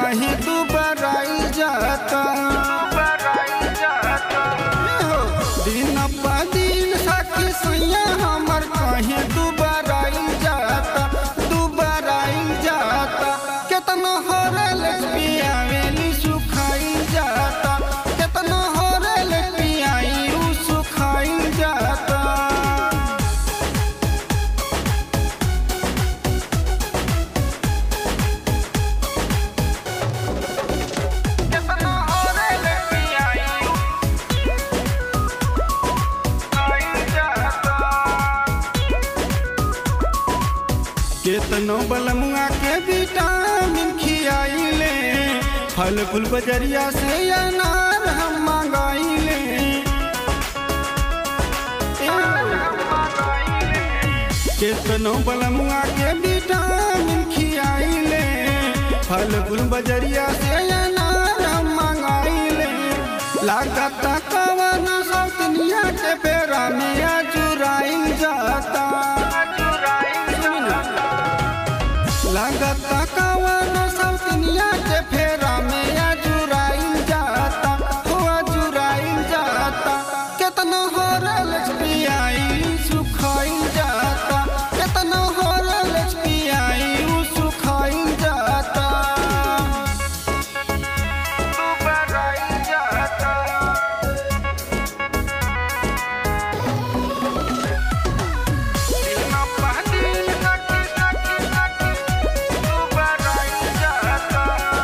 कहीं तू बराई जाता हो, दिन प दिन सखी सैया हमर कहीं तू बराई जाता तू बराई जाता केतना हरल पियावेली सुखाई जाता केतना हरल पियाई उ सुखाई जाता केतना हरल पियाई सुखाई जाता केतनो बलमुआ के विटामिन खियाइले फल फूल बजरिया से अनार हम मंगाइले केतनो बलमुआ के विटामिन खियाइले फल फूल बजरिया से अनार हम मंगाइले लागत कवन सौतनिया के पेरा में अजुराइल जाता लागत कवन सौतनिया के फेरा में अजुराइल जाता हो अजुराइल जाता केतना हरल पियाई सुखाइल जाता केतना हरल पियाई उ सुखाइल जाता दुबराइल जाता दिना पहदिन सखी सखी सखी तू बराई जाता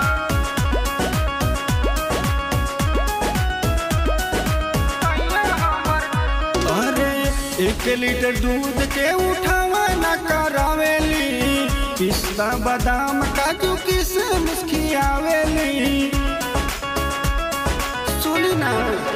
अरे एक लीटर दूध के उठावा न करावेली पिस्ता बादाम काजू किशमिश खियावेली सुनी ना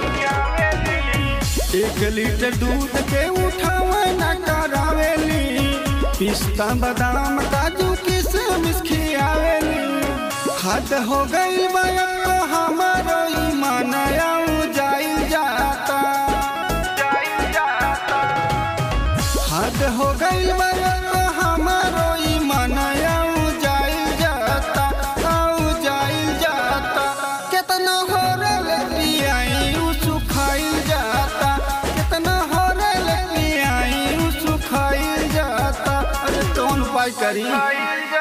एक लीटर दूध के उठावा न करावेली पिस्ता बादाम काजू किशमिश खियावेली हद हो गई बया हमारो ईमान जाइल जाता हद हो गई बया हमारो ईमान जाइल जाता आऊ जाइल जाता केतना होरल पियाई उ सुखाइल जाता केतना होरल पियाई उ सुखाइल जाता अरे कौन उपाय करी